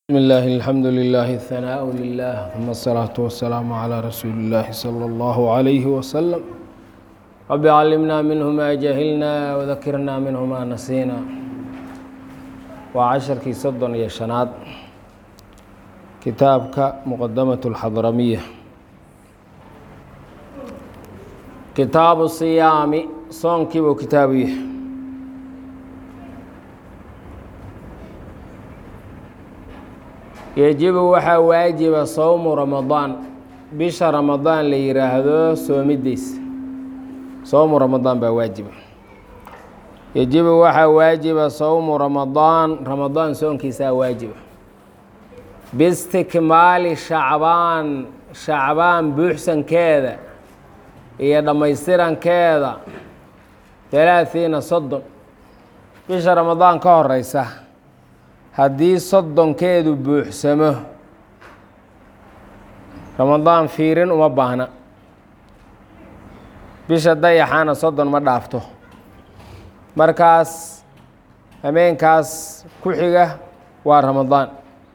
بسم الله الحمد لله الثناء لله ثم الصلاة والسلام على رسول الله صلى الله عليه وسلم رب علمنا منه ما جهلنا وذكرنا منه ما نسينا وعشركii soddon iyo شhanaad kitaabka مqdamaة الxadramiية kitaabu الصiyaami soonkii buu kitaabu yahay yejibu waxaa waajiba sowmu ramadaan bisha ramadaan la yiraahdo soomidiisa sowmu ramadaan baa waajiba yejibu waxaa waajiba sowmu ramadaan ramadaan soonkiisaa waajiba biistikmaali shacbaan shacbaan buuxsankeeda iyo dhammaystirankeeda talaatiina soddon bisha ramadaan ka horeysa haddii soddonkeedu buuxsamo ramadaan fiirin uma baahna bisha dayaxaana soddon ma dhaafto markaas hameenkaas ku xiga waa ramadaan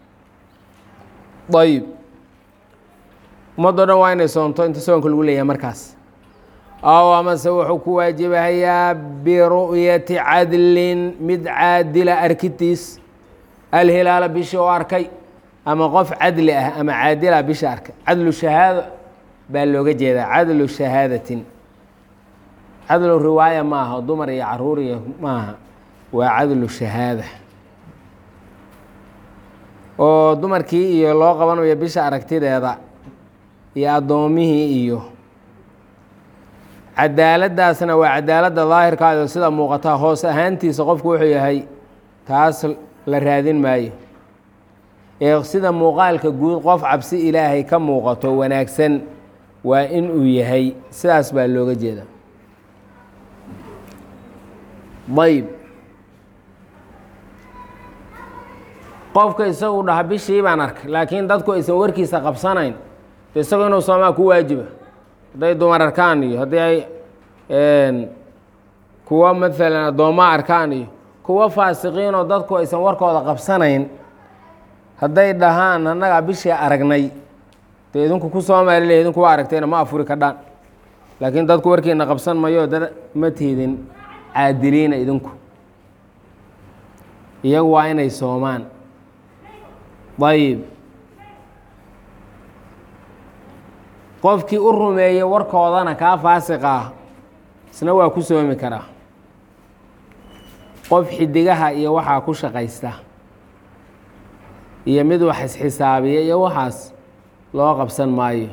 dayib ummaddo dhan waa inay soonto inta soonka lagu leeyahay markaas aw amase wuxuu ku waajibahayaa biru'yati cadlin mid caadila arkitiis alhilaala bishii oo arkay ama qof cadli ah ama caadila bisha arkay cadlu shahaado baa looga jeedaa cadlu shahaadatin cadlu riwaaya maaha dumar iyo caruur iyo maaha waa cadlu shahaada oo dumarkii iyo loo qabanayo bisha aragtideeda iyo addoomihii iyo cadaaladdaasna waa cadaaladda daahirkaado sida muuqataa hoos ahaantiisa qofku wuxuu yahay taas la raadin maayo ee sida muuqaalka guud qof cabsi ilaahay ka muuqato wanaagsan waa in uu yahay sidaas baa looga jeeda ayb qofka isagu dhaha bishii baan arkay laakiin dadku aysan warkiisa qabsanayn isagu inuu soomaa ku waajiba hadday dumar arkaan iyo haddii ay kuwa maalan addoomma arkaan iyo kuwo faasiqiinoo dadku aysan warkooda qabsanayn hadday dhahaan annagaa bishii aragnay dee idinku ku soomaalile idinku waa aragtayna ma afuri kadhaan laakiin dadku warkiina qabsan mayo dad ma tiidin caadiliina idinku iyagu waa inay soomaan ayib qofkii u rumeeyey warkoodana kaa faasiqa ah isna waa ku soomi karaa qof xidigaha iyo waxaa ku shaqaysta iyo mid wax isxisaabiya iyo waxaas loo qabsan maayo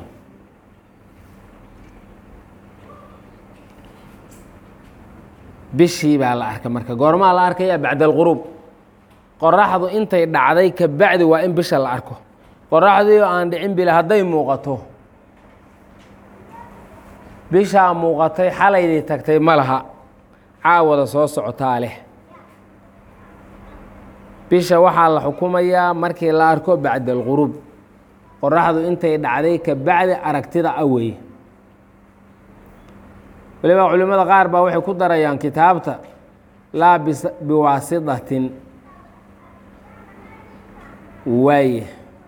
bishii baa la arkay marka goormaa la arkaya bacda alquruub qoraxdu intay dhacday ka bacdi waa in bisha la arko qoraxdii oo aan dhicin bila hadday muuqato bishaa muuqatay xalaydii tagtay ma laha caawada soo socotaa leh bisha waxaa la xukumayaa markii la arko bacda alquruub qoraxdu intay dhacday ka bacdi aragtida awey waliba culimmada qaar baa waxay ku darayaan kitaabta laa biwaasitatin waaye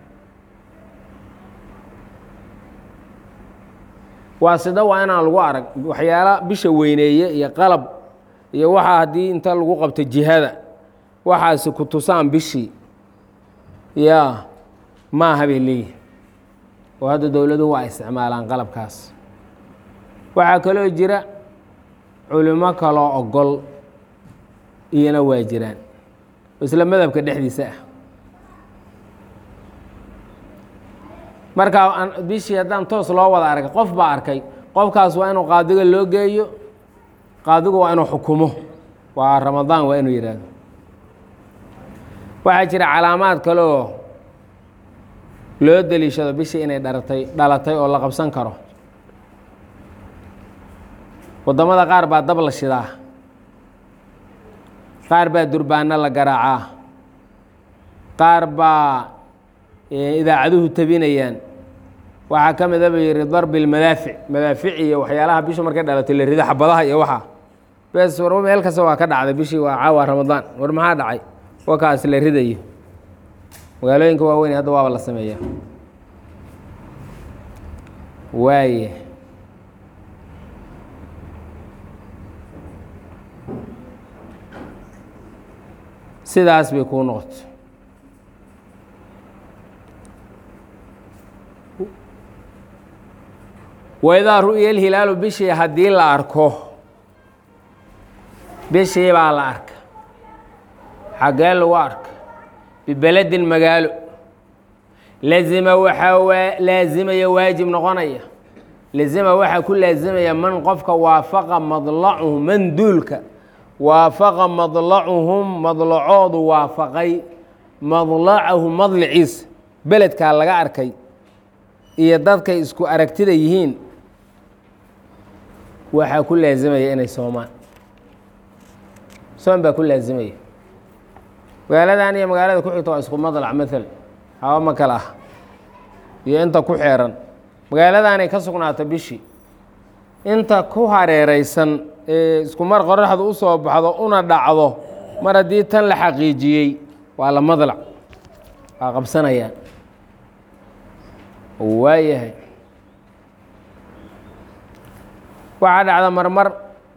waasida waa inaan lagu arag waxyaala bisha weyneeye iyo qalab iyo waxaa haddii inta lagu qabto jihada waxaasi ku tusaan bishii yaa maaha bay leeyihin oo hadda dowladuhu waa isticmaalaan qalabkaas waxaa kaloo jira culimo kaloo ogol iyana waa jiraan isla madhabka dhexdiisa ah markaa bishii haddaan toos loo wada arkay qof baa arkay qofkaas waa inuu qaadiga loo geeyo qaadigu waa inuu xukumo waa ramadaan waa inuu yidhaahdo waxaa jira calaamaad kale oo loo deliishado bishii inay dharatay dhalatay oo la qabsan karo waddamada qaar baa dab la shidaa qaar baa durbaano la garaacaa qaar baa idaacaduhu tabinayaan waxaa ka mida ba yihi darbi lmadaafic madaafic iyo waxyaalaha bishu markay dhalatay la rido xabadaha iyo waxaa bes war meel kasta waa ka dhacday bishii waa caawa ramadaan war maxaa dhacay wakaas la ridayo magaalooyinka waaweyn hadda waaba la sameeyaa waaye sidaas bay kuu noqoto waidaa ru'ya alhilaalu bishii haddii la arko bishii baa la arka xaggee lagu arka bibeledin magaalo lazima waxaa waa laazimaya waajib noqonaya lazima waxaa ku laazimaya man qofka waafaqa madlacuhu man duulka waafaqa madlacuhum madlacoodu waafaqay madlacahu madliciisa beledkaa laga arkay iyo dadkay isku aragtida yihiin waxaa ku laazimaya inay soomaan soon baa ku laazimaya magaaladan iyo magaalada ku xigta waa isku madlac maala hawa ma kale ah iyo inta ku xeeran magaaladaanay ka sugnaato bishii inta ku hareeraysan ee isku mar qoraxdu u soo baxdo una dhacdo mar haddii tan la xaqiijiyey waa la madlac waa qabsanayaan waayahay waxaa dhacda marmar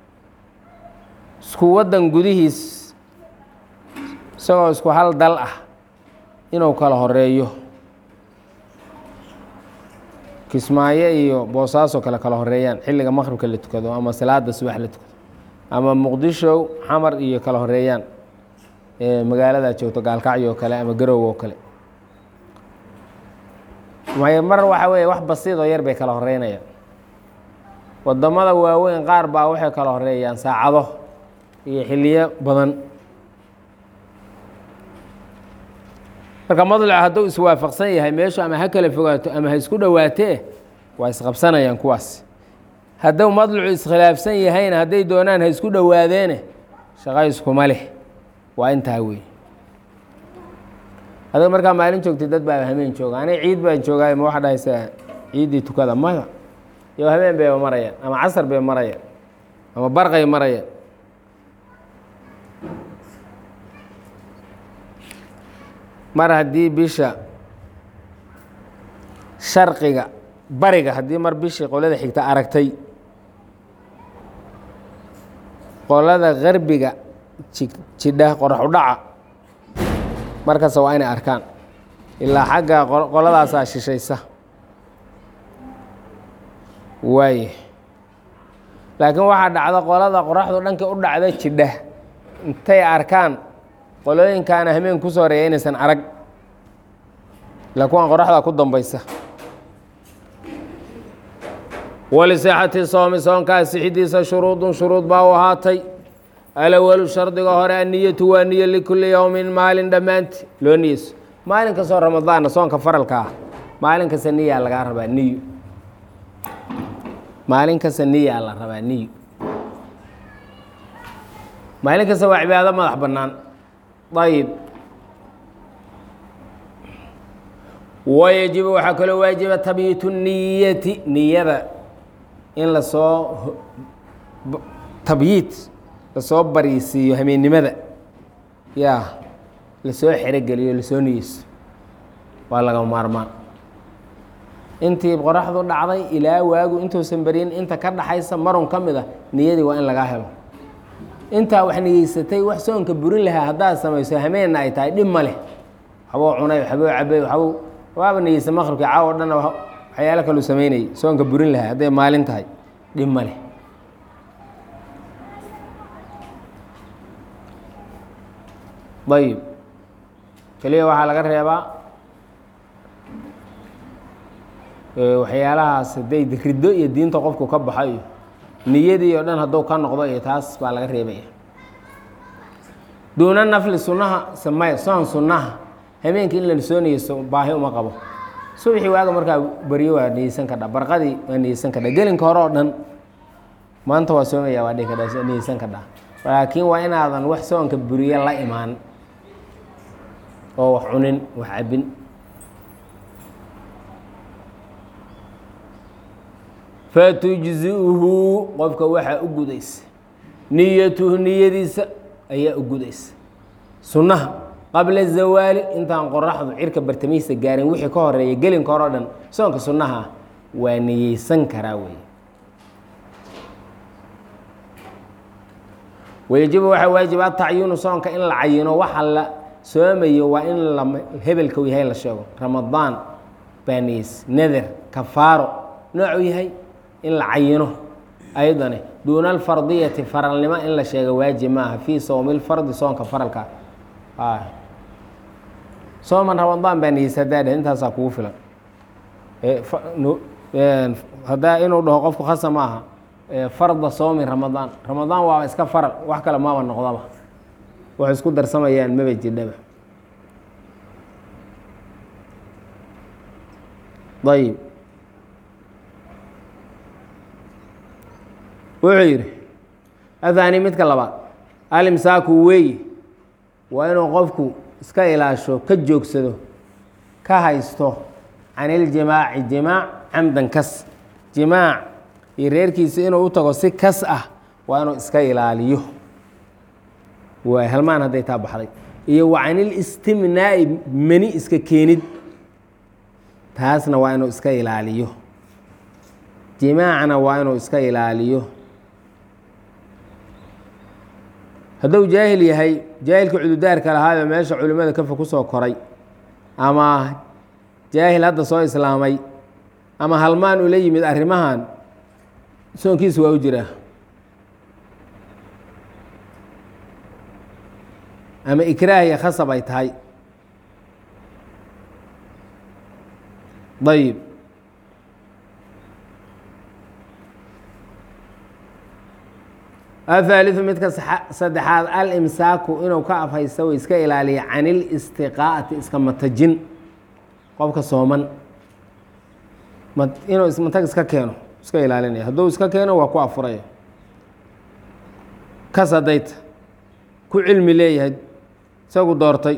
isku waddan gudihiis isagoo isku hal dal ah inuu kala horeeyo kismaayo iyo boosaaso kale kala horeeyaan xilliga maqribka la tukado ama salaada subax la tukado ama muqdisho xamar iyo kala horeeyaan magaalada joogto gaalkacyo oo kale ama garow oo kale mar waxa weeye wax basiid oo yar bay kala horeynayaan wadamada waaweyn qaar baa waxay kala horeeyaan saacado iyo xiliyo badan marka madluc hadduu iswaafaqsan yahay meeshu ama ha kala fogaato ama ha isku dhowaatee waa isqabsanayaan kuwaas hadduu madlucu iskhilaafsan yahayna hadday doonaan ha isku dhowaadeene shaqo iskuma leh waa intaa wey adag markaa maalin joogtay dad baa hameen jooga aniga ciid baan joogaay ma waxa dhahaysaa ciiddii tukada maya iyo habeen bayba marayaan ama casar bay marayaan ama barqay marayaan mar haddii bisha sharqiga bariga haddii mar bishii qolada xigta aragtay qolada garbiga jidha qorax u dhaca markasta waa inay arkaan ilaa xagga qoladaasaa shishaysa waaye laakiin waxaa dhacda qolada qoraxdu dhanka u dhacda jidha intay arkaan qolooyinkaana hameen kusoo horeeya inaysan arag ila kuwan qoraxda ku dambaysa walisixati soomi soonkaa sixidiisa shuruudun shuruud baa u ahaatay alawalu shardiga hore anniyatu waa niyo likulli yowmin maalin dhammaanti loo niyeyso maalin kastoo ramadaanna soonka faralka ah maalin kasta niyaa lagaa rabaa niyo maalin kasta niyaa la rabaa niyo maalin kasta waa cibaado madax bannaan ayib wayajibu waxaa kaloo waajiba tabyiitu niyati niyada in lasoo tabyiid lasoo bariisiiyo hameennimada yaa lasoo xerogeliyo lasoo niyeyso waa laga maarmaan intii qoraxdu dhacday ilaa waagu intuusan beryin inta ka dhaxaysa marun ka mid a niyadii waa in lagaa helo intaa wax niyeysatay wax soonka burin lahaa haddaad samayso hameenna ay tahay dhib ma leh waxbuu cunay waxbuu cabay waxbuu waaba niyeysa maqribkii caawo dhanna waxyaalo kaluu samaynayay soonka burin lahaa hadday maalin tahay dhib ma leh ayib keliya waxaa laga reebaa waxyaalahaas hadday riddo iyo diinta qofku ka baxo iyo niyadii oo dhan hadduu ka noqdo iyo taas baa laga reebaya duuna nafli sunnaha samey soon sunnaha habeenkii in la soo niyeyso baahi uma qabo subaxii waaga markaa baryo waa niyeysan kadha barqadii waa niyeysan kadha gelinka hore oo dhan maanta waa soomaya waa dhihi kadha niyeysan kadha laakiin waa inaadan wax soonka buriye la imaan oo wax cunin wax cabin fatujziuhu qofka waxaa u gudaysa niyatuhu niyadiisa ayaa u gudaysa sunnaha qabla zawaali intaan qoraxdu cirka bartamihiisa gaarin wixii ka horeeya gelinka hore o dhan soonka sunnaha waa niyeysan karaa weeye wayajibu waxaa waajiba atacyinu soonka in la cayino waxa la soomayo waa in la hebelka u yahay la sheego ramadaan baaniis nader kafaaro noocuu yahay in la cayino ayadane duuna alfardiyati faralnimo in la sheego waajib maaha fii sowmi lfardi soonka faralka sooman ramadaan baa niyeysa haddaa dheh intaasaa kugu filan haddaa inuu dhaho qofku khasa ma aha farda soomi ramadaan ramadaan waaba iska faral wax kale maaba noqdaba waxay isku darsamayaan maba jidhaba ayib wuxuu yidhi athani midka labaad alimsaaku weeye waa inuu qofku iska ilaasho ka joogsado ka haysto can iljimaaci jimaac camdan kas jimaac iyo reerkiisa inuu u tago si kas ah waa inuu iska ilaaliyo waay halmaan hadday taa baxday iyo wa can ilistimnaa'i meni iska keenid taasna waa inuu iska ilaaliyo jimaacna waa inuu iska ilaaliyo hadduu jaahil yahay jaahilka cududaarka lahaayo meesha culimmada kafa ku soo koray ama jaahil hadda soo islaamay ama halmaan ula yimid arrimahan soonkiisa waa u jiraa ama ikraahiya khasab ay tahay ayib ahaaliثu midka saddexaad alimsaaku inuu ka afhaysta o iska ilaaliya can ilistiqaa'ati iska matajin qofka sooman inuu matag iska keeno iska ilaalinaya hadduu iska keeno waa ku afuraya kas haddayta ku cilmi leeyahay isagu doortay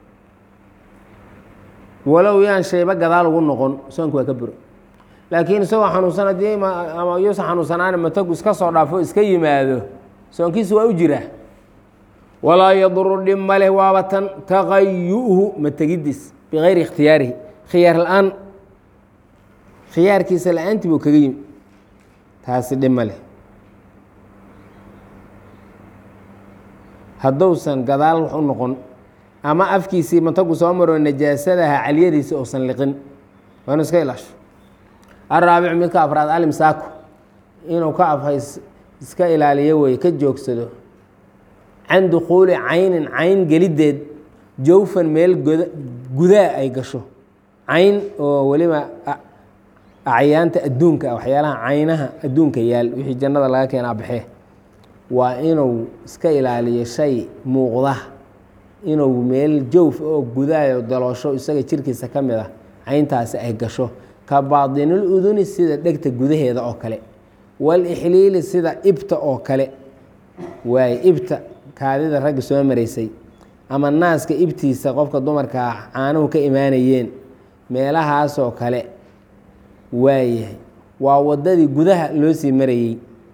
walow yaan shayba gadaal ugu noqon soonku waa ka buro laakiin isagoo xanuunsan haddii ama yuusan xanuunsanaana matagu iska soo dhaafo iska yimaado soonkiisa waa u jiraa walaa yaduru dhib maleh waaba tan taqayu'hu mategidiis bikayri ikhtiyaarihi khiyaar la-aan khiyaarkiisa la-aantii buu kaga yimi taasi dhib ma leh hadduusan gadaal wax u noqon ama afkiisii matagu soo maro najaasadaha caliyadiisi uusan liqin waa inu iska ilaasho araabicu midka afraad alimsaaku inuu ka afhays iska ilaaliyo weye ka joogsado can dukhuuli caynin cayn geliddeed jawfan meel goda gudaa ay gasho cayn oo weliba acyaanta adduunka waxyaalaha caynaha adduunka yaal wixii jannada laga keenaa baxee waa inuu iska ilaaliyo shay muuqda inuu meel jawf oo gudaayo daloosho isaga jirkiisa ka mid ah cayntaasi ay gasho ka baadinul uduni sida dhegta gudaheeda oo kale walixliili sida ibta oo kale waaye ibta kaadida ragga soo maraysay ama naaska ibtiisa qofka dumarkaa caanuhu ka imaanayeen meelahaasoo kale waayahay waa waddadii gudaha loo sii marayey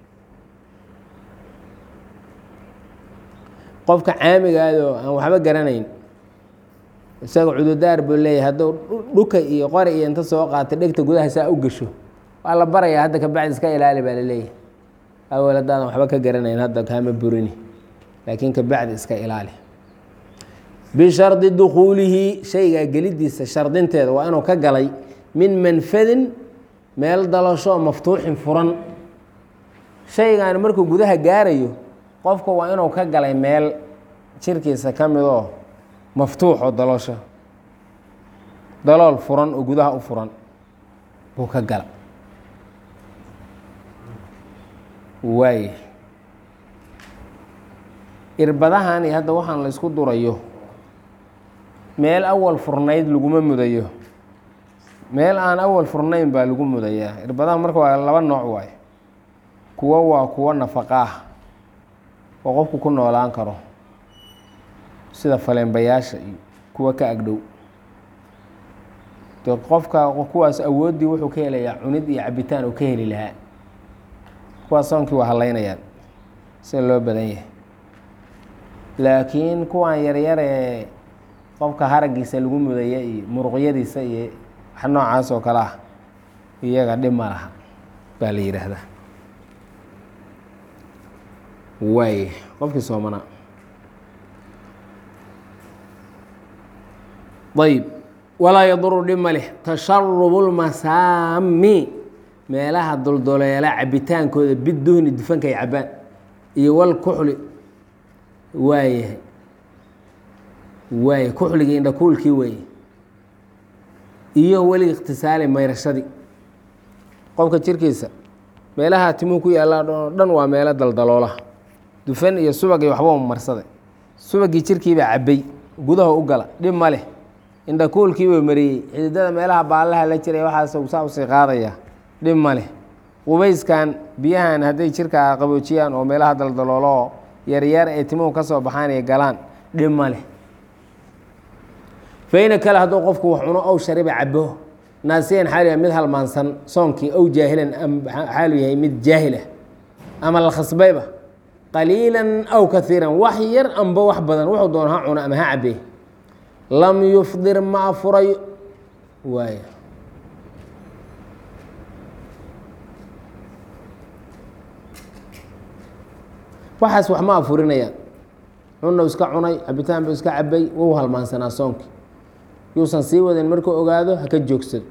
qofka caamigaadoo aan waxba garanayn isaga cududaar buu leeyahay hadduu dhuka iyo qori iyo inta soo qaata dhegta gudaha saa u gasho waa la barayaa hadda kabacdi iska ilaali baa laleeyahay awel haddaadan waxba ka garanayn hadda kaama burini laakiin kabacdi iska ilaali bishardi dukhuulihi shaygaa gelidiisa shardinteeda waa inuu ka galay min manfadin meel dalasho maftuuxin furan shaygan markuu gudaha gaarayo qofka waa inuu ka galay meel jirkiisa ka midoo maftuux oo daloosho dalool furan oo gudaha u furan buu ka gala waay irbadahan iyo hadda waxaan la isku durayo meel awal furnayd laguma mudayo meel aan awal furnayn baa lagu mudayaa irbadaha marka waa laba nooc waaye kuwo waa kuwo nafaqa ah oo qofku ku noolaan karo sida faleenbayaasha iyo kuwa ka agdhow de qofka kuwaas awooddii wuxuu ka helayaa cunid iyo cabitaan uu ka heli lahaa kuwaas soonkii waa halaynayaan sida loo badan yahay laakiin kuwan yaryaree qofka haragiisa lagu mudaya iyo muruqyadiisa iyo wax noocaas oo kale ah iyaga dhib ma laha baa la yidhaahdaa waay qofkii soomanaa ayb walaa yaduru dhib ma leh tasharubu lmasaami meelaha doldoleela cabitaankooda biduhni dufanka ay cabaan iyo walkuxli waayahay waay kuxligii indhakuulkii weeye iyo weli ikhtisaali mayrashadii qofka jirkiisa meelaha timuhu ku yaallaan oo dhan waa meelo daldaloolaha dufan iyo subag iyo waxba marsaday subagii jirkiibaa cabbay gudaha u gala dhib ma leh indhakuulkiibuu mariyey xididada meelaha baallaha la jiray waxaas saa usii qaadaya dhib ma leh qubayskan biyahan hadday jirkaa qaboojiyaan oo meelaha daldalooloo yaryar ee timuhu ka soo baxaan iyo galaan dhib ma leh fayna kale hadduu qofku wax cuno ow shariba cabo naasiyan xaalu yahay mid halmaansan soonkii ow jaahilan xaalu yahay mid jaahil ah ama la khasbayba qaliilan aw kaiiran wax yar amba wax badan wuxuu doona ha cuno ama ha cabee lam yufdir ma afurayo waay waxaas wax ma afurinayaan cunnow iska cunay cabitaan buu iska cabay wou halmaansanaa soonkii yuusan sii wadin markuu ogaado haka joogsado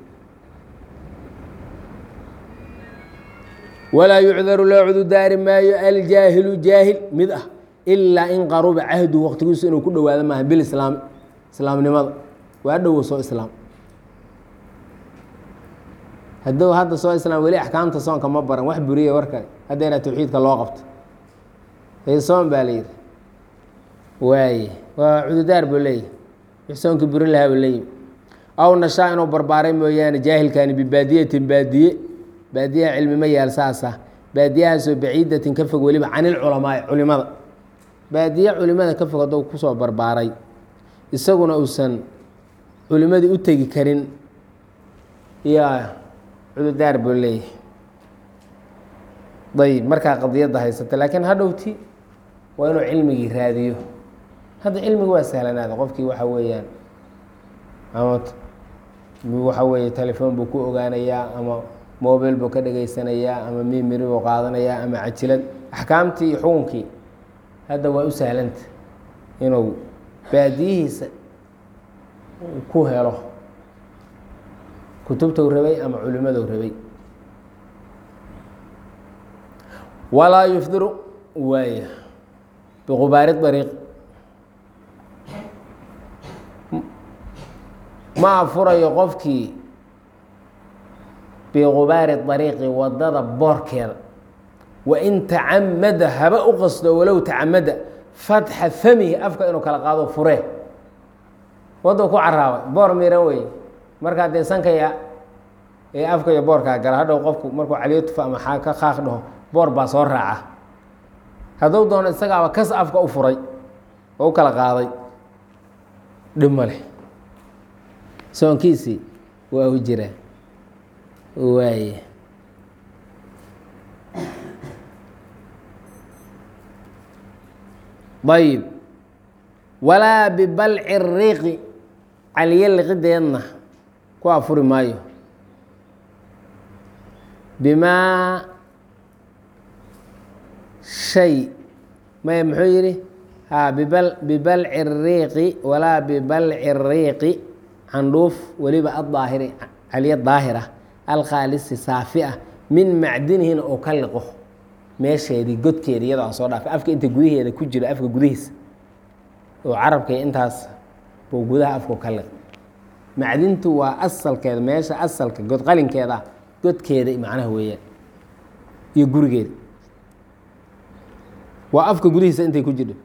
walaa yucdaru loo cududaari maayo aljaahilu jaahil mid ah ilaa in qaruba cahdu waqtigiisu inuu ku dhowaado maaha bilislaami islaamnimada waa dhowo soo islaam hadduu hadda soo islaam weli axkaamta soonka ma baran wax buriya warkale haddayna tawxiidka loo qabto soon baa la yidhi waaye waa cududaar buu leeyahy wix soonkii burin lahaa buu leeyihi aw nashaa inuu barbaaray mooyaane jaahilkaani bibaadiyatin baadiye baadiyaha cilmi ma yaal saasa baadiyahaasoo baciidatin ka fog weliba can ilculamaai culimada baadiye culimada ka fog hadduu kusoo barbaaray isaguna uusan culimadii u tegi karin yaa cududaar buu leeyahay ayb markaa qadiyadda haysata laakiin hadhowti waa inuu cilmigii raadiyo hadda cilmigi waa sahlanaada qofkii waxa weeyaan ama waxa weeye telefoon buu ku ogaanayaa ama mobil buu ka dhegaysanayaa ama mimiri buu qaadanayaa ama cajilad axkaamtii iyo xukunkii hadda waa u sahlanta inuu baadiyihiisa ku helo kutubtou rabay ama culimadou rabay walaa yufdiru waaya biqubaari ariiq ma afurayo qofkii biqubaari ariiqi wadada boorkeeda wain tacamada haba u qasdo walow tacamada fatxa famihi afka inuu kala qaado furee wadda ku caraabay boor miran wey markaa dee sankaya ee afka iyo boorkaa gala hadhow qofku markuu caliyo tufa ama ka kaaq dhaho boor baa soo raaca hadduu doono isagaaba kas afka u furay oo u kala qaaday dhib ma leh soonkiisii waa u jiraa waaye ayib walaa bibalci riiqi caliyo liqideedna ku afuri maayo bimaa shay maya muxuu yidhi ha bibal bibalci riiqi walaa bibalci riiqi candhuuf weliba addaahiri caliyo daahira alkhaalisi saafi ah min macdinihina oo ka liqo meesheedii godkeeda iyadoo aan soo dhaafay afka inta gudaheeda ku jiro afka gudihiisa oo carabkay intaas buu gudaha afku ka liq macdintu waa asalkeeda meesha asalka godqalinkeeda ah godkeeda macnaha weeyaan iyo gurigeeda waa afka gudihiisa intay ku jirho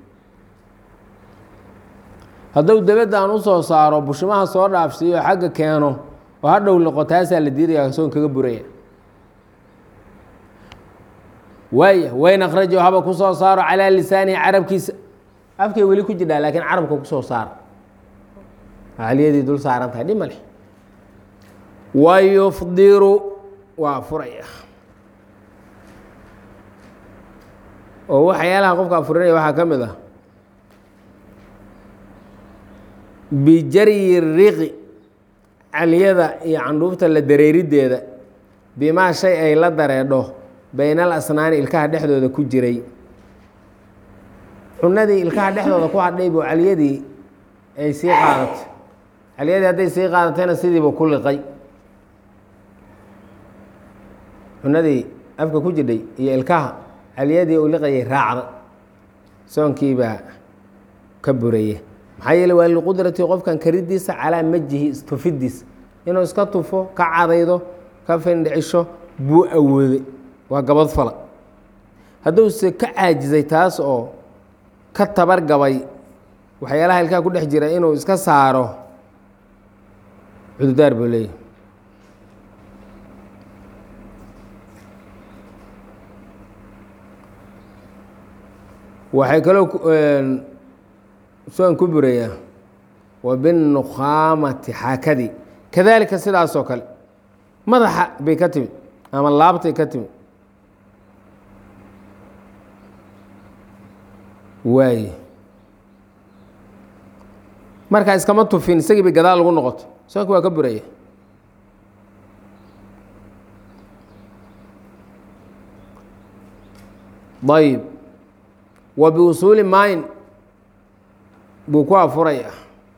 hadduu dabaddan u soo saaro bushimaha soo dhaafsiiyo xagga keeno oo hadhow liqo taasaa la diidaya soon kaga buraya waaya wayn akhrajo haba ku soo saaro calaa lisaanihi carabkiisa afkay weli ku jidhaa laakiin carabka kusoo saaro caliyadii dul saaran tahay dhib ma leh wayufdiru waa furaya oo waxyaalaha qofka afurinaya waxaa ka mid ah bijaryi riqi caliyada iyo candhuufta la dareerideeda bimaa shay ay la dareedho bayna al asnaani ilkaha dhexdooda ku jiray cunadii ilkaha dhexdooda ku hadhay buu caliyadii ay sii qaadatay caliyadii hadday sii qaadatayna sidiibu ku liqay cunadii afka ku jidhay iyo ilkaha caliyadii uu liqayay raacda soonkiibaa ka buraya maxaa yeele waa liqudrati qofkan karidiisa calaa majihi tufidiisa inuu iska tufo ka cadaydo ka findhicisho buu awooday waa gabad fala hadduuse ka caajisay taas oo ka tabargabay waxyaalaha ilkaha ku dhex jira inuu iska saaro cududaar buu leeyahy waxay kaloo soon ku burayaa wa binnukhaamati xaakadii kadaalika sidaasoo kale madaxa bay ka timid ama laabtay ka timid waaye markaa iskama tufin isagii bay gadaal lagu noqoto soonki waa ka buraya ayb wa biusuuli maayin buu ku afuraya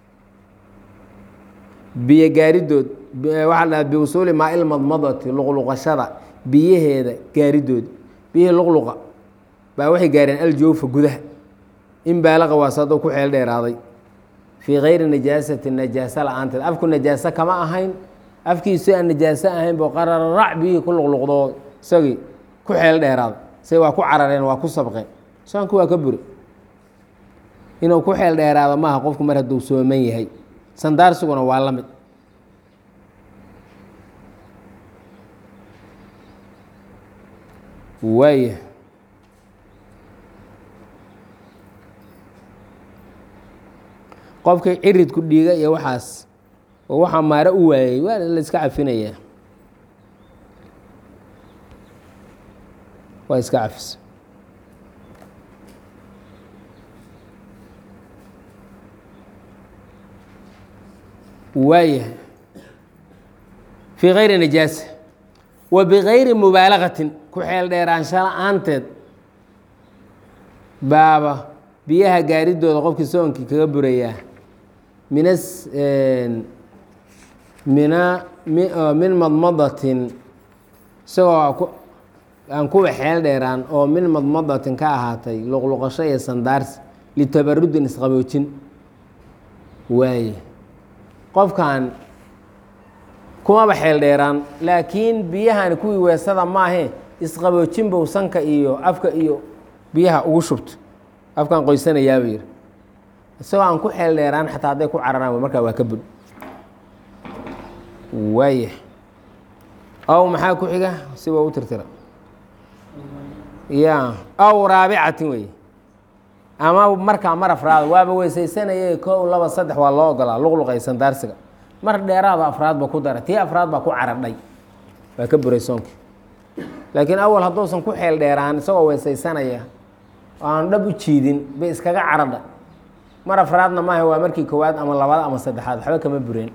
biyo gaaridood waxaa la dhaha biusuuli maa ilmadmadati luqluqashada biyaheeda gaaridood biyihii luqluqa baa waxay gaareen aljoofa gudaha in baalaqa waasadoo ku xeel dheeraaday fii kayri najaasati najaasa la-aanteed afku najaaso kama ahayn afkiisu aan najaaso ahayn boo qararac biyihii ku luqluqdoo isagii ku xeel dheeraaday say waa ku carareen waa ku sabqeen soonku waa ka buri inuu ku xeel dheeraado maaha qofku mar hadduu sooman yahay sandaarsiguna waa la mid waaya qofkii ciridku dhiiga iyo waxaas oo waxaa maaro u waayey waa la iska cafinayaa waa iska cafis waayahay fii kayri najaasa wa bikayri mubaalagatin ku xeel dheeraansho la-aanteed baaba biyaha gaaridooda qofkii soonkii kaga burayaa minas mina min madmadatin isagoo aan kuwa xeel dheeraan oo min madmadatin ka ahaatay luqluqasho iyo sandaarsi litabarudin isqaboojin waaye qofkan kumaba xeel dheeraan laakiin biyahan kuwii weesada maahe isqaboojin bow sanka iyo afka iyo biyaha ugu shubto afkaan qoysanayaaba yiri isagoo aan ku xeel dheeraan xataa hadday ku cararaan markaa waa ka bud waaya aw maxaa ku xiga si waa u tirtira ya aw raabicatin wey ama markaa mar afraad waaba weysaysanayay kow laba saddex waa loo ogolaa luqluqaysan daarsiga mar dheeraada afraad ba ku dara tii afraad baa ku caradhay waa ka buray soonki laakiin awal hadduusan ku xeel dheeraan isagoo weysaysanaya oo aan dhab u jiidin bay iskaga caradha mar afraadna maaha waa markii koowaad ama labaad ama saddexaad waxba kama bureen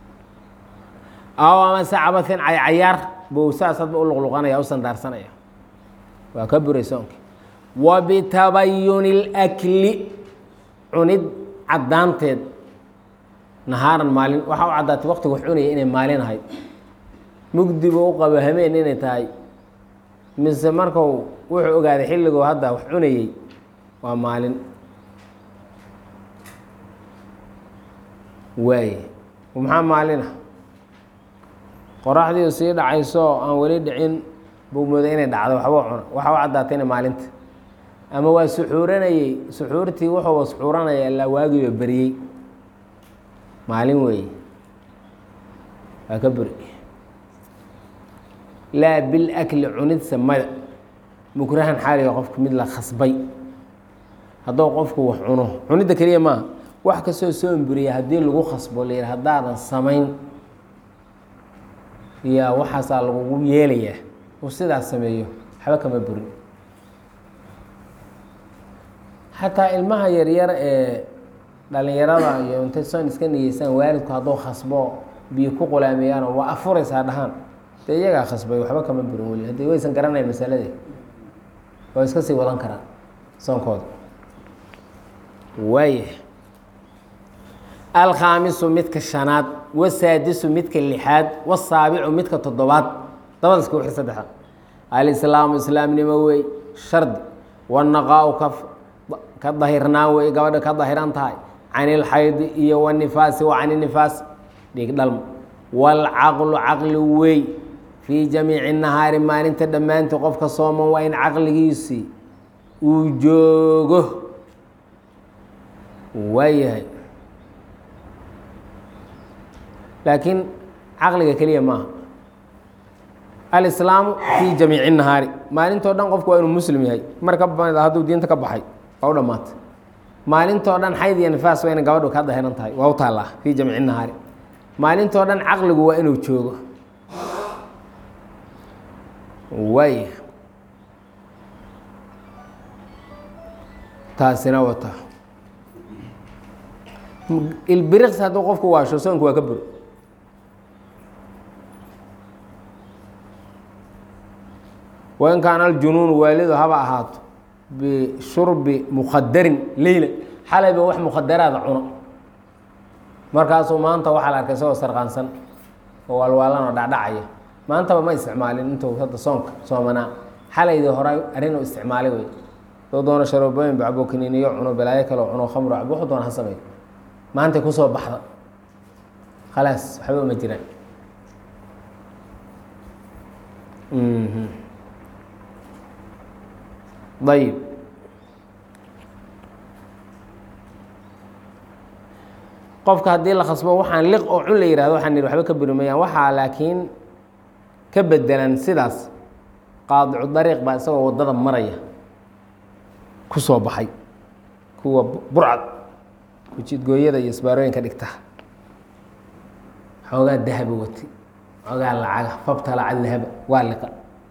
aw amase cabatin caycayaar buu saas hadba u luqluqanaya u sandaarsanaya waa ka buray soonki wa bitabayuni اlakli cunid caddaanteed nahaaran maalin waxaa u caddaatay waqtiga wax cunaya inay maalin ahayd mugdi buu u qabo hameen inay tahay mise marku wuxuu ogaaday xilligoo hadda wax cunayey waa maalin waaye maxaa maalin ah qoraxdiiu sii dhacayso aan weli dhicin buu mooday inay dhacdo waxbuu cuna waxaa u caddaatay inay maalinta ama waa suxuuranayey suxuurtii wuxuuba suxuuranaya ilaa waagiiba beriyey maalin weeye waa ka buri laa bilakli cunidsa mada mukrahan xaaliga qofka mid la khasbay hadduu qofku wax cuno cunidda keliya maaha wax kastoo soo emburiya haddii lagu khasbo la yidhi haddaadan samayn yaa waxaasaa lagugu yeelayaa uu sidaas sameeyo waxba kama burin xataa ilmaha yaryar ee dhalinyarada iyo intay soon iska niyeysaan waalidku hadduu khasbo biyo ku qulaamiyaano waa afuraysaa dhahaan dee iyagaa khasbay waxba kama burin weli haddii waysan garanayn masaladii waa iska sii wadan karaan soonkooda waaya alkhaamisu midka shanaad wasaadisu midka lixaad wasaabicu midka toddobaad dabada iska wixi saddexda alislaamu islaamnimo wey shardi wanaqaa-u ka ka dahirnaan wey gabadha ka dahiran tahay can ilxaydi iyo wanifaasi wa can inifaas dhiig dhalmo waalcaqlu caqli wey fii jamiici nahaari maalinta dhammaantii qofka sooman waa in caqligiisii uu joogo waayahay laakiin caqliga keliya maaha alislaamu fii jamiici nahaari maalintoo dhan qofku waa inuu muslim yahay mar ka bamida hadduu diinta ka baxay waa u dhammaatay maalintoo dhan xayd iyo nifaas waa ina gabadhu ka dahiran tahay waa u taallaa fii jamiici nahaari maalintoo dhan caqligu waa inuu joogo waaya taasina wata ilbiriqsi hadduu qofku waasho soonku waa ka buro wain kaana aljunuunu waalidu haba ahaato bishurbi mukhadarin leyla xalayba wax mukhadaraada cuno markaasuu maanta waxaa la arkay isagoo sarqaansan oo waalwaalan oo dhacdhacaya maantaba ma isticmaalin intuu hadda soonka soomanaa xalaydii hore arrin u isticmaalay wey doo doono sharoobooyin bacbo kaniiniyo cuno balaayo kaleo cuno khamro cabo wuxuu doona ha sameey maantay kusoo baxda khalaas waxba uma jiraan ayib qofka haddii la khasbo waxaan liq oo cun la yihahdo waxaan nihi waxba ka buri mayaan waxaa laakiin ka bedelan sidaas qaadicu dariiq baa isagoo waddada maraya ku soo baxay kuwa burcad kujidgooyada iyo isbaarooyinka dhigta xoogaa dahaba wati xoogaa lacaga fabta lacag dahaba waa liqa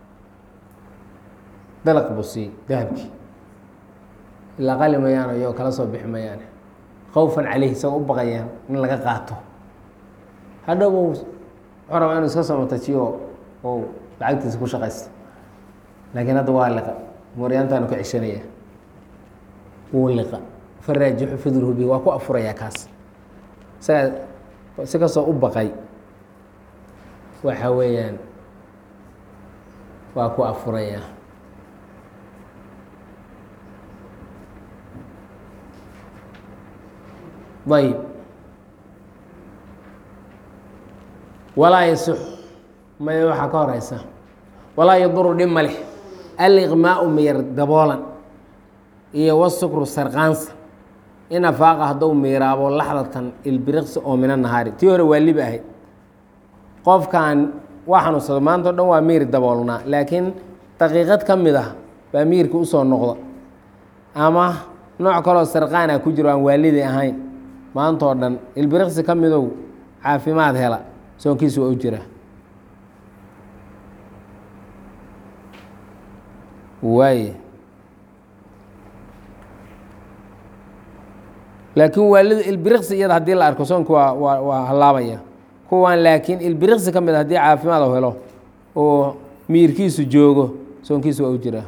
dalaq buu siiyey dahabkii ilaa qali mayaano iyagoo kala soo bixi mayaane khawfan caleyhi isagoo u baqayaan in laga qaato hadhow wuxuu rabaa inuu iska soo matajiyo oo lacagtiisa ku shaqaysta laakiin hadda waa liqa mooryaantaanu ka ceshanaya wuu liqa faraajixu fidruhu bi waa ku afurayaa kaas isagaa si kastoo u baqay waxa weeyaan waa ku afurayaa ayb walaa yasix maya waxaa ka horeysa walaa yaduru dhib ma leh aliqmaau miyar daboolan iyo wasukru sarqaansa in afaaqa hadduu miiraabo laxdatan ilbiriqsi oo mina nahaari tii hore waa libi ahayd qofkan waa xanuunsado maanta o dhan waa miir daboolnaa laakiin daqiiqad ka mid ah baa miirka usoo noqda ama nooc kaloo sarqaana ku jiro aan waalidi ahayn maanta oo dhan ilbiriqsi ka midow caafimaad hela soonkiisu waa u jira waaye laakiin waalida ilbiriqsi iyada haddii la arko soonku waa waa waa hallaabaya kuwan laakiin ilbiriqsi ka mid a haddii caafimaad u helo oo miirkiisu joogo soonkiisu waa u jiraa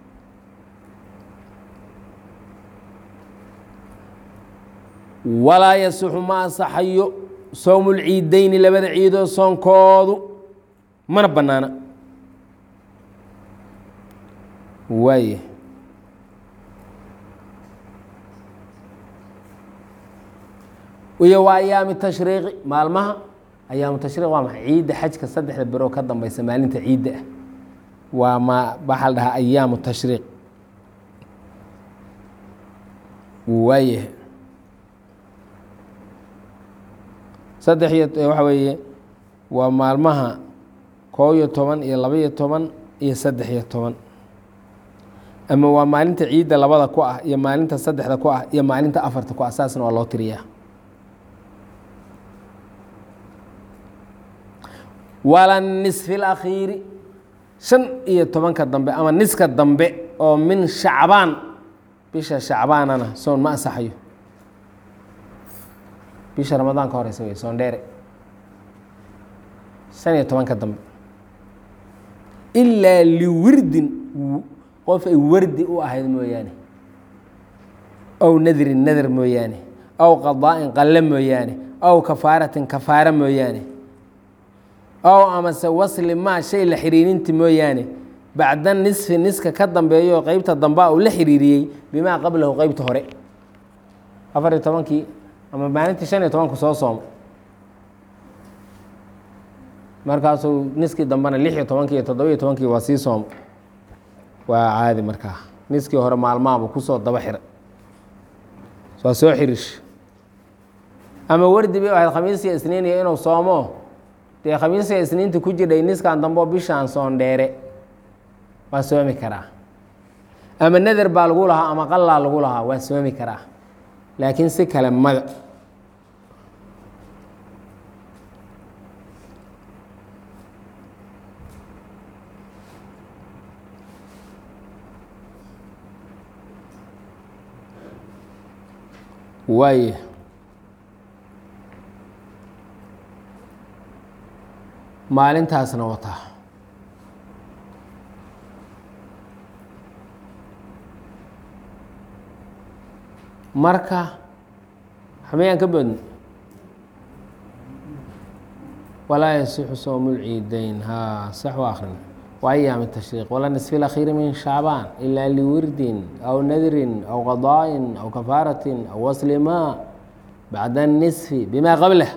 walaa yasixu ma ansaxayo sowmu lciideyni labada ciidoo soonkoodu mana bannaana waaye iyo waa ayaami tashriiqi maalmaha ayaamu tashriiq waa maxay ciidda xajka saddexda beroo ka dambeysa maalinta ciidda ah waa ma waxaa la dhahaa ayaamu tashriiq waayahay saddex iyo waxa weeye waa maalmaha koob iyo toban iyo laba iyo toban iyo saddex iyo toban ama waa maalinta ciidda labada ku ah iyo maalinta saddexda ku ah iyo maalinta afarta ku ah saasna waa loo tiriyaa wala nisfi اlakhiiri shan iyo tobanka dambe ama niska dambe oo min shacbaan bisha shacbaanana soon ma ansaxayo bisha ramadaan ka horeysa wey soondheere shan iyo tobanka dambe ilaa liwirdin qof ay wardi u ahayd mooyaane aw nadrin nadar mooyaane aw qadaa'in qalle mooyaane aw kafaaratin kafaara mooyaane aw amase wasli maa shay la xiriirinti mooyaane bacda nisfi niska ka dambeeyo qeybta dambea uu la xiriiriyey bimaa qablahu qeybta hore afar iyo tobankii ama maalintii shan iyo tobanku soo sooma markaasuu niskii dambena lix iyo tobankii iyo toddobiyo tobankii waa sii sooma waa caadi markaa niskii hore maalmahabu kusoo daba xira waa soo xiriish ama wardi bay ahayd khamiisiya isniiniya inuu soomo dee khamiisiya isniinta ku jidhay niskan dambeo bishaan soondheere waa soomi karaa ama nader baa lagu lahaa ama qallaa lagu lahaa waa soomi karaa laakiin si kale mada waay maalintaasna wataa marka xameyaan ka boodni walaa yasixu sowmu lciidayn ha sax waa akrin wa ayaam tashriiq wala nisfi lakhiiri min shacbaan ilaa liwirdin aw nadrin aw qadaa'in aw kafaaratin aw wasli maa bacda الnisfi bima qablah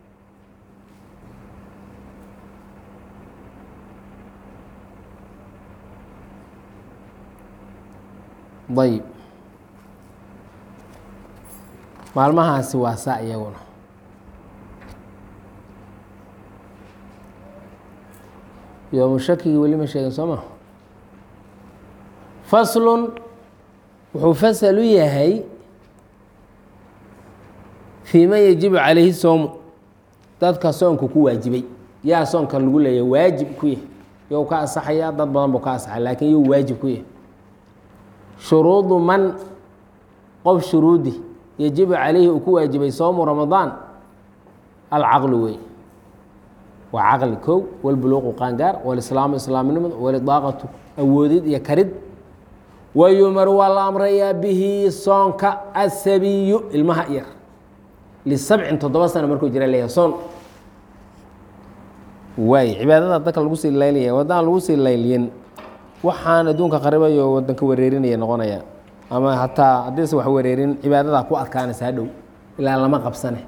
ayb maalmahaasi waa saa iyaguna yoomu shakigii weli ma sheegin soo ma faslun wuxuu fasal u yahay fii man yajibu calayhi soomu dadka soonka ku waajibay yaa soonkan lagu leeyahay waajib ku yahy you ka asaxaya dad badan buu ka asaxay laakiin yuu waajib ku yahay shuruudu man qof shuruudi yajibu calayhi uu ku waajibay soomu ramadaan alcaqlu wey waa caqli kow walbuluuqu qaangaar walislaamu islaamnimadu walidaaqatu awoodid iyo karid wayumaru waa la amrayaa bihi soonka asabiyu ilmaha yar lisabcin toddoba sano markuu jira leeyahay soon waay cibaadada dadka lagu sii laylaya waddaan lagu sii layliyin waxaan adduunka qaribayo wadanka wareerinaya noqonaya ama hataa haddiise wax wareerin cibaadadaa ku adkaanaysa hadhow ilaa lama qabsane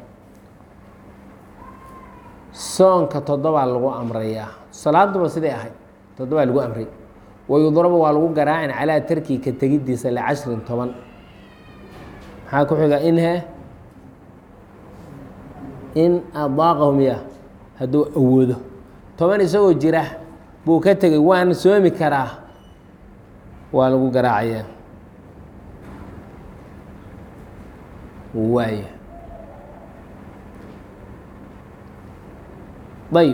soonka toddobaa lagu amrayaa salaaduba siday ahayd toddobaa lagu amray wayudrabu waa lagu garaacin calaa tarki ka tegiddiisa licashrin toban maxaa ku xiga inhe in adaaqahu miya hadduu awoodo toban isagoo jira buu ka tegay waan soomi karaa waa lagu garaacayaa waaya ayb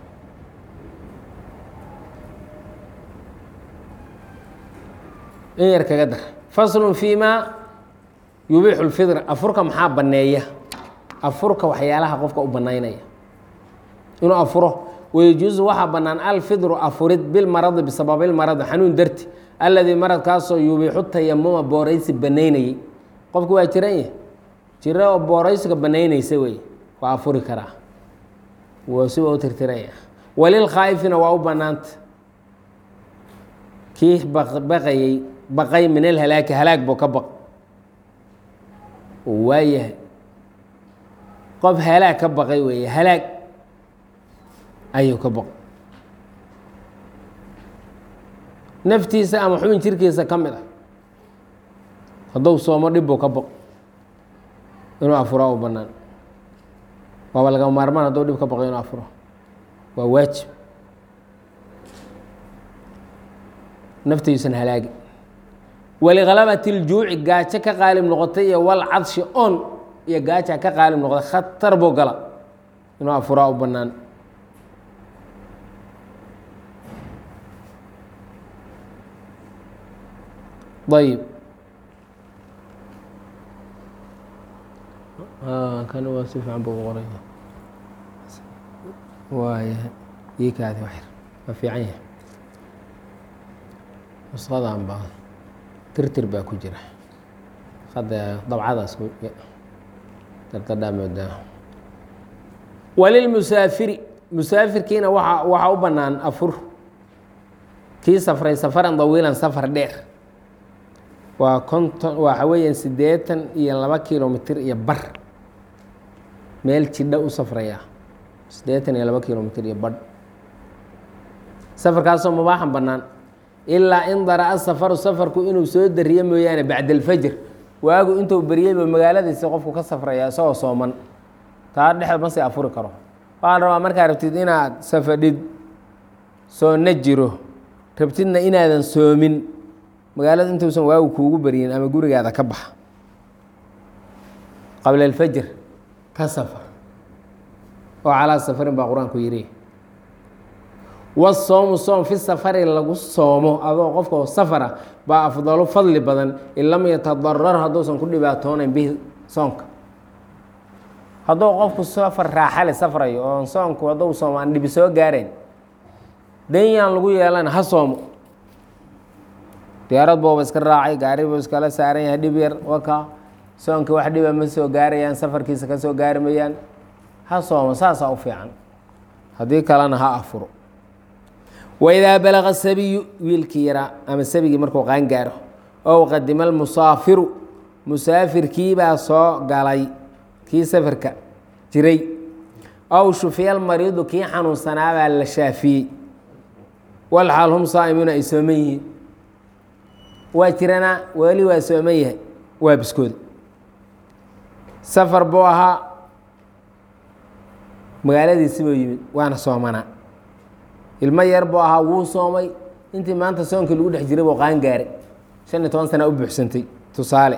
in yar kaga dar faslun fi ma yubiixu lfidr afurka maxaa banneeya afurka waxyaalaha qofka u bannaynaya inuu afuro wayajuusu waxaa bannaan alfidru afurid bilmaradi bisababilmaradi xanuun darti alladii maradkaasoo yubiixu tayamuma booraysi bannaynayey qofku waa jiran yah jira oo booraysiga bannaynaysa wey waa afuri karaa waa siba u tirtiraya walilkhaa'ifina waa u bannaanta kii baqayey baqay min alhalaaki halaag buu ka baq waayahay qof halaag ka baqay weeye halaag ayuu ka baq naftiisa ama xubin jirkiisa ka mid ah hadduu soomo dhib buu ka baq inuu afuraa u bannaan waaba lagama maarmaan hadduu dhib ka baqo inuu afuro waa waajib naftiisan halaagi walikhalabati iljuuci gaajo ka qaalib noqotay iyo wal cadshi on iyo gaaja ka qaalib noqday khatar buu gala inuu afuraa u bannaan ayib kan waa si fiican buu qoray waaya ii kaadi waxyar waa fiican yahay nusqadan baa tirtir baa ku jira hadda dabcadaas dardadhaa moodaa walilmusaafiri musaafirkiina waa waxaa u bannaan afur kii safray safaran dawiilan safar dheer waa konton waxa weeyaan siddeetan iyo laba kilomitr iyo bar meel jidha u safraya siddeetan iyo laba kilomitr iyo badh safarkaasoo mubaaxan bannaan ilaa in dara-a safaru safarku inuu soo dariyo mooyaane bacda alfajr waagu intuu beryeyba magaaladiisi qofku ka safraya isagoo sooman taa dhexda ma sii afuri karo waxaa la rabaa markaa rabtid inaad safadhid soonna jiro rabtidna inaadan soomin magaalada intuusan waagu kuugu beryin ama gurigaada ka baxa qabla alfajr ka safar oo calaa safarin baa qur-aanku yidhi wasoomu soom fi safari lagu soomo adoo qofka safara baa afdalo fadli badan in lam yatadarar hadduusan ku dhibaatoonayn bihi soonka hadduu qofku safar raaxale safrayo oon soonku hadduu soomo aan dhibi soo gaarayn danyaan lagu yeelana ha soomo diyaarad booba iska raacay gaari buu iskala saaran yahay dhib yar waka soonka wax dhiba ma soo gaarayaan safarkiisa ka soo gaari mayaan ha soomo saasaa u fiican haddii kalena ha afuro waidaa balaqa sabiyu wiilkii yaraa ama sabigii markuu qaan gaaro ow qadima almusaafiru musaafirkiibaa soo galay kii safarka jiray ow shufiya almariidu kii xanuunsanaabaa la shaafiyey walxaal hum saa'imuuna ay sooman yihiin waa jiranaa weli waa sooman yahay waa biskooda safar buu ahaa magaaladiisi buu yimid waana soomanaa ilmo yar buu ahaa wuu soomay intii maanta soonkii lagu dhex jiray buu qaan gaaray shan iyo toban sana u buuxsantay tusaale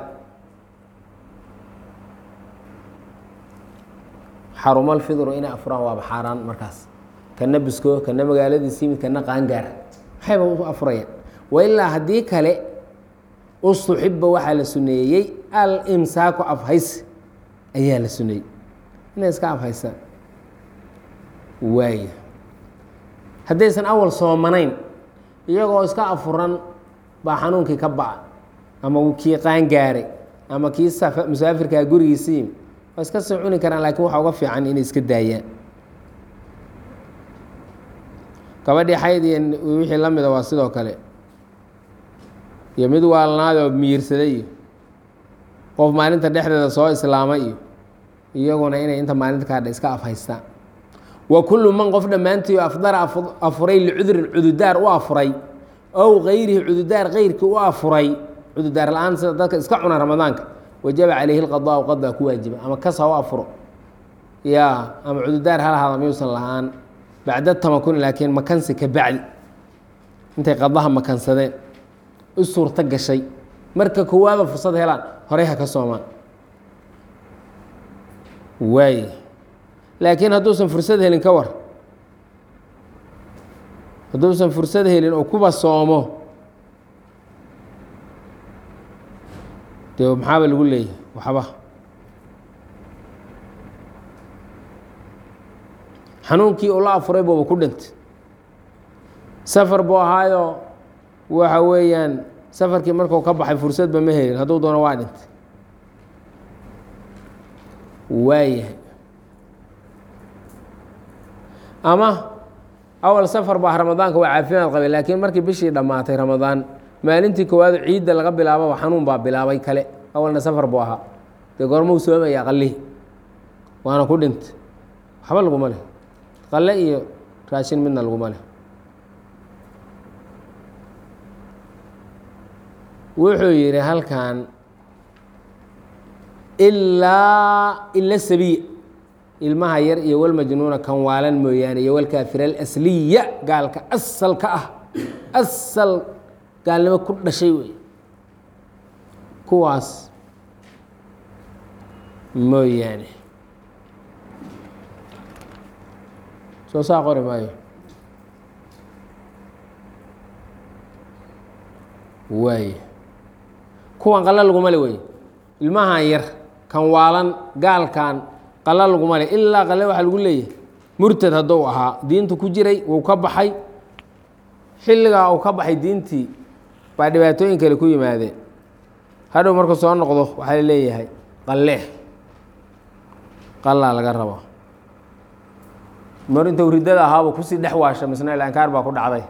xarumal fidru inay afuraan waaba xaaraan markaas kana bisko kana magaaladiisi yimid kana qaan gaara maxayba u afurayaan wailaa haddii kale ustuxiba waxaa la suneeyey alimsaaku afhays ayaa la suneeyey inay iska afhaysaan waaya haddaysan awal soomanayn iyagoo iska afuran baa xanuunkii ka baca ama kii qaan gaaray ama kii musaafirkaa gurigiisa yimi waa iska soo cuni karaan laakiin waxaa uga fiican inay iska daayaan gabadhii xayd iyo wixii la mida waa sidoo kale iyo mid waalnaadoo miyirsaday iyo qof maalinta dhexdeeda soo islaamay iyo iyaguna inay inta maalinta kaadha iska afhaystaan wa kullu man qof dhammaantii afdara afuray licudrin cududaar u afuray ow kayrihi cududaar keyrkii u afuray cududaar la-aan sida dadka iska cuna ramadaanka wajaba calayhi lqadaau qadaa ku waajiba ama kas ha u afuro ya ama cududaar ha lahaada miyuusan lahaan bacda tamakuni laakiin makansi ka bacdi intay qadaha makansadeen u suurto gashay marka koowaada fursad helaan horey ha ka soomaan waay laakiin hadduusan fursad helin ka war hadduusan fursad helin oo kuba soomo dee maxaaba lagu leeyahay waxba xanuunkii uu la afuray buuba ku dhintay safar buu ahaayoo waxa weeyaan safarkii markuu ka baxay fursadba ma helin hadduu doono waa dhintay waayahay ama awal safar baa ramadaanka waa caafimaad qabay laakiin markii bishii dhammaatay ramadaan maalintii koowaad ciidda laga bilaababa xanuun baa bilaabay kale awalna safar buu ahaa dee goormuu soomaya qallihi waana ku dhintay waxba laguma leh qalle iyo raashin midna laguma leh wuxuu yidhi halkan ilaa ila sabiya ilmaha yar iyo walmajnuuna kan waalan mooyaane iyo walkaafira alasliya gaalka asalka ah asal gaalnimo ku dhashay wey kuwaas mooyaane soo saa qori maayo waay kuwan qalla laguma le wey ilmahan yar kan waalan gaalkan qalla laguma le ilaa qalle waxaa lagu leeyahay murtad hadduu ahaa diintu ku jiray wuu ka baxay xilligaa uu ka baxay diintii baa dhibaatooyin kale ku yimaadeen hadhow markuu soo noqdo waxaa la leeyahay qalle qallaa laga rabo mar intuu riddada ahaaba kusii dhex waasha misna ilaankaar baa ku dhacday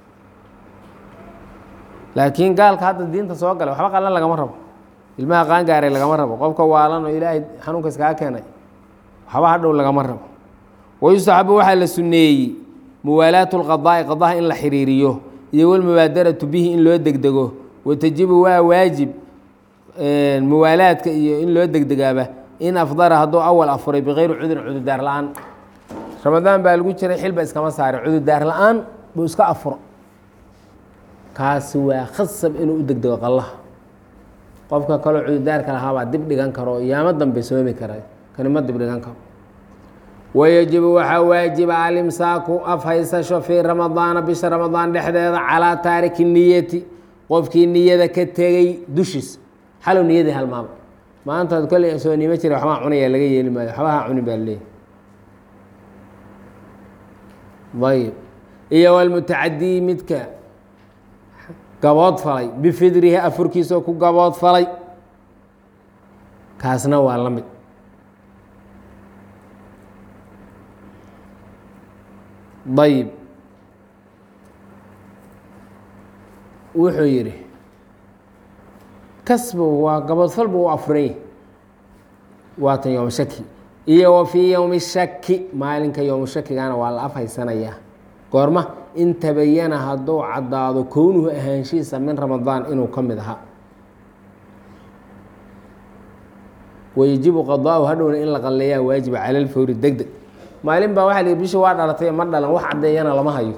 laakiin gaalka hadda diinta soo galay waxba qallan lagama rabo ilmaha qaangaaray lagama rabo qofka waalan oo ilaahay xanuunka iskaga keenay waxba hadhow lagama rabo wayustaxabu waxaa la sunneeyey muwaalaatu lqadaa'i qadaha in la xiriiriyo iyo walmubaadaratu bihi in loo degdego watajibu waa waajib muwaalaadka iyo in loo degdegaaba in afdara hadduu awal afuray bikayri cudurin cududaar la-aan ramadaan baa lagu jiray xilba iskama saarin cududaar la-aan buu iska afuro kaasi waa khasab inuu u degdego qallaha qofka kaloo cududaarka lahaabaa dib dhigan karo yaamo dambe soomi kara kani ma dib dhigan karo wayajibu waxaa waajiba alimsaaku afhaysasho fii ramadaana bisha ramadaan dhexdeeda calaa taariki niyati qofkii niyada ka tegey dushiisa xalow niyadii halmaama maantaad kolley soo nimo jira waxbaa cunaya laga yeeli maayo waxbaha cunin baa leeyahy ayb iyo walmutacadii midka gabood falay bifidrihi afurkiisao ku gabood falay kaasna waa la mid ayb wuxuu yidhi kasbu waa gaboodfal buu u afuranya waatan yowma shaki iyo wa fii yowmi shaki maalinka yowmu shakigana waa la afhaysanayaa goorma in tabayana hadduu caddaado kownuhu ahaanshihiisa min ramadaan inuu ka mid ahaa wayajibu qadaau hadhowna in la qalleeyaa waajiba cala lfawri deg deg maalin baa waxaa la bishi waa dhalatay ma dhalan wax caddeeyana lama hayo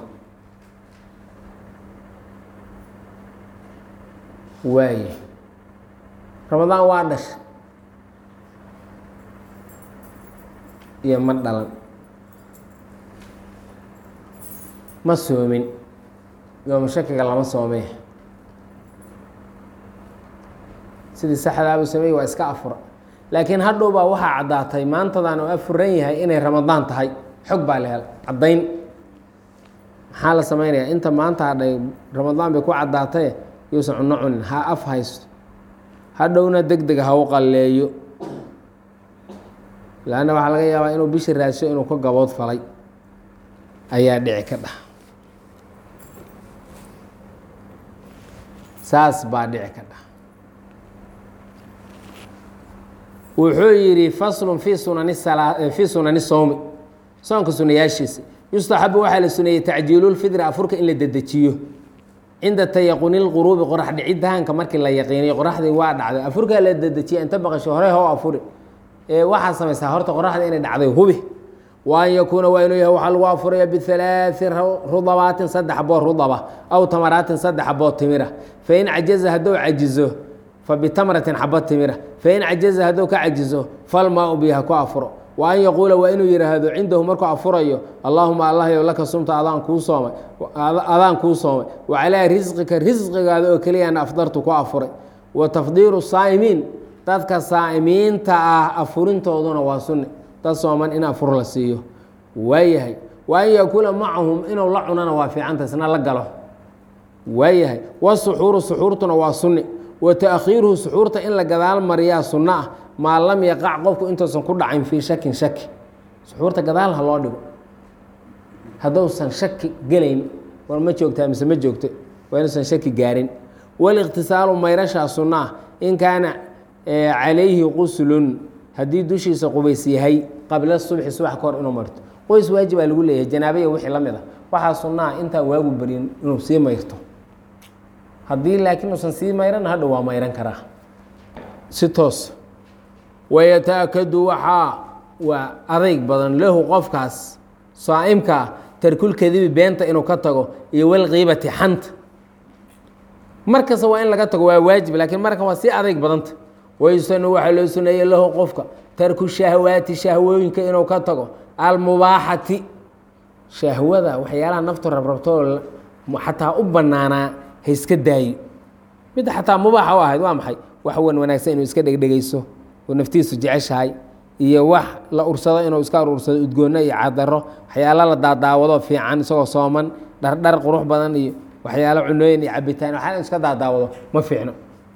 waaye ramadaan waa dhasha iyo ma dhalan ma soomin yooma shakiga lama soomee sidii saxdaabuu sameeyey waa iska afura laakiin hadhow baa waxaa caddaatay maantadan oo afuran yahay inay ramadaan tahay xog baa la helay caddayn maxaa la samaynayaa inta maanta hadhay ramadaan bay ku caddaataye yuusan cunno cunin ha af haysto hadhowna deg deg ha u qalleeyo laanna waxaa laga yaabaa inuu bishi raasho inuu ka gabood falay ayaa dhici ka dhah saas baa dhici ka dhah wuxuu yidhi faslun fii sunani fii sunani sowmi soonka sunayaashiisa yustaxabu waxaa la suneeyey tacjiilulfidri afurka in la dedejiyo cinda tayaquni lquruubi qorax dhicidaanka markii la yaqiiniyo qoraxdii waa dhacday afurkaa la dedejiya inta baqasho hore how afuri ee waxaa samaysaa horta qoraxda inay dhacday hubi wa an yakuuna waa inuu yahay waxaa lagu afuraya bihalaaثi rudabaatin saddex boo rudaba aw tamaraatin saddex boo timira fain cajaza hadduu cajizo fabitamratin xaba timira fain cajaza hadduu ka cajizo falmaa biha ku afuro wa an yaquula waa inuu yihaahdo cindahu markuu afurayo allaahuma allahyow laka sumta adaan kuu soomay adaan kuu soomay wa calaa risqika risqigaada oo keliyana afdartu ku afuray wa tafdiiru saa'imiin dadka saa'imiinta ah afurintooduna waa sunni dad sooman in afur la siiyo waayahay wa an yakuula macahum inuu la cunana waa fiicanta isna la galo waayahay wasuxuuru suxuurtuna waa sunni wa taakhiiruhu suxuurta in la gadaal mariyaa sunno ah maa lam yaqac qofku intuusan ku dhacin fii shakin shaki suxuurta gadaal ha loo dhigo hadduusan shaki gelayn war ma joogtaa mise ma joogto waa inuusan shaki gaarin waliqtisaalu mayrashaa sunno ah in kaana calayhi quslun haddii dushiisa qubays yahay qabla subxi subax ka hor inuu marto qoys waajibaa lagu leeyahay janaabaya wixii la mid a waxaa sunnaha intaan waagu baryin inuu sii mayrto haddii laakiin uusan sii mayran hadhow waa mayran karaa si toos wayataakadu waxaa waa adayg badan lahu qofkaas saa'imkaa tarkulkadibi beenta inuu ka tago iyo walqiibati xanta markasta waa in laga tago waa waajib laakiin marka waa sii adayg badanta waysanu waxaa loo suneeyey lahu qofka tarku shahwaati shahwooyinka inuu ka tago almubaaxati shahwada waxyaalaha naftu rabrabtoo xataa u banaanaa ha iska daayo midda xataa mubaaxa u ahayd waa maxay wax wan wanaagsan inuu iska dhegdhegayso oo naftiisu jeceshahay iyo wax la ursado inuu iska urursado udgoonno iyo cadaro waxyaalo la daadaawado fiican isagoo sooman dhardhar qurux badan iyo waxyaalo cunooyin iyo cabitaan waxyaala iska daadaawado ma fiicno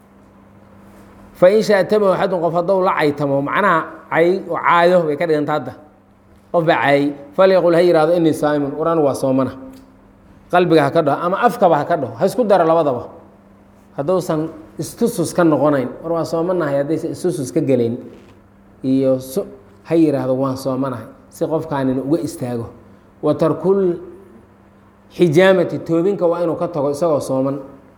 fain shaatamahu axadun qof hadduu la caytamo macnaha cay caayo bay ka dhiganta hadda qof baa caayey falyaqul ha yihahdo inii saaimun war anigu waa soomana qalbiga ha ka dhaho ama afkaba ha ka dhaho ha isku daro labadaba hadduusan istusus ka noqonayn war waan soomanahay haddaysan istusus ka gelayn iyo ha yidhaahdo waan soomanahay si qofkaanina uga istaago wa tarkul xijaamati toobinka waa inuu ka tago isagoo sooman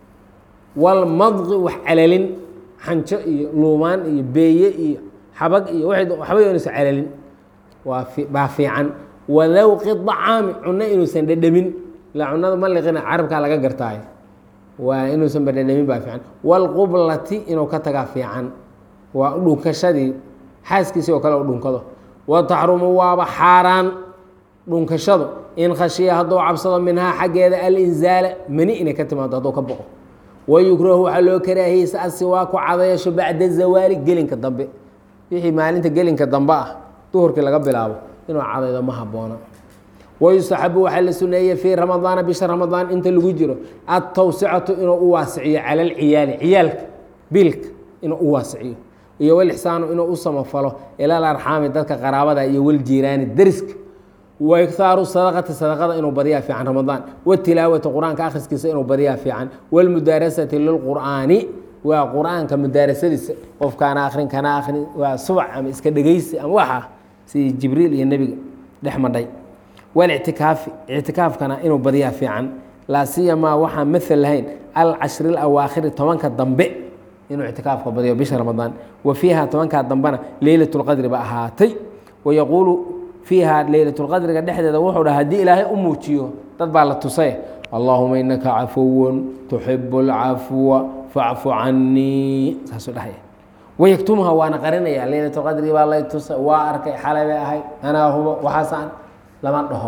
walmadqi wax calalin xanjo iyo luumaan iyo beeye iyo xabag iyo waxba inuusan calalin waa baa fiican wadawqi dacaami cunno inuusan dhedhamin ilaa cunada maliqina carabkaa laga gartaayo waa inuusan badhadhamin baa fiican walqublati inuu ka tagaa fiican waa dhunkashadii xaaskiisii oo kale u dhunkado wa taxrumu waaba xaaraan dhunkashadu in khashiya hadduu cabsado minhaa xaggeeda alinzaala mani inay ka timaado hadduu ka boqo wayukrahu waxaa loo karaahiyeysa asiwaaku cadayasho bacda zawaali gelinka dambe wixii maalinta gelinka dambe ah duhurkii laga bilaabo inuu cadaydo ma haboona wayustaxabu waxaa la suneeyey fii ramadaana bisha ramadaan inta lagu jiro atawsicatu inuu u waasiciyo cala alciyaali ciyaalka biilka inuu u waasiciyo iyo walixsaanu inuu u samafalo ilal arxaami dadka qaraabada iyo waljiiraani deriska waigthaaru sadaqati sadaqada inuu badiyaa fiican ramadaan watilaawati qur-aanka akhriskiisa inuu badiyaa fiican walmudaarasati lilqur'aani waa qur-aanka mudaarasadiisa qofkaana akrin kana akrin waa subac ama iska dhegeysi ama waxa sidii jibriil iyo nebiga dhex madhay walictikaafi ictikaafkana inuu badiyaa fiican laa siyamaa waxaan maal lahayn alcashri alawaakhiri tobanka dambe inuu ictikaafka badiyo bisha ramadaan wa fiiha tobankaa dambena leylat lqadri ba ahaatay wayaquulu fiiha leylatulqadriga dhexdeeda wuxuu dhaha haddii ilaahay u muujiyo dad baa la tusay allaahuma inaka cafuwun tuxibu alcafwa facfu canii saasuu dhahaya wayagtumha waana qarinaya leylatulqadrigi baa lay tusay waa arkay xalay bay ahayd anaa hubo waxaasaan lama dhaho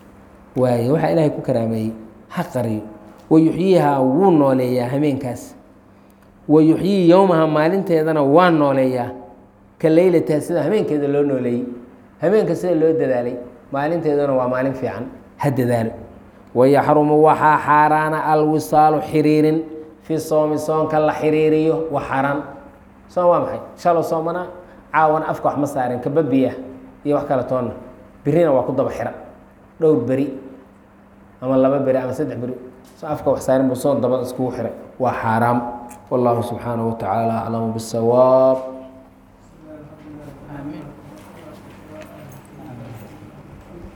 waaye waxaa ilaahay ku karaameeyey ha qariyo wayuxyiihaa wuu nooleeyaa hameenkaas wayuxyii yowmaha maalinteedana waa nooleeyaa ka leylataha sida hameenkeeda loo nooleeyey hameenka sida loo dadaalay maalinteeduna waa maalin fiican ha dadaalo wayaxrumu waxaa xaaraana alwisaalu xiriirin fi soomi soonka la xiriiriyo wa xaaraan soon waa maxay shalo soomana caawana afka wax ma saaren kababiya iyo wax kale toonna birina waa ku daba xira dhowr beri ama laba beri ama saddex beri so afka wax saarin buu soon dabad iskugu xiray waa xaaraam wallahu subxaanaه wa tacaala aclamu bالsawaab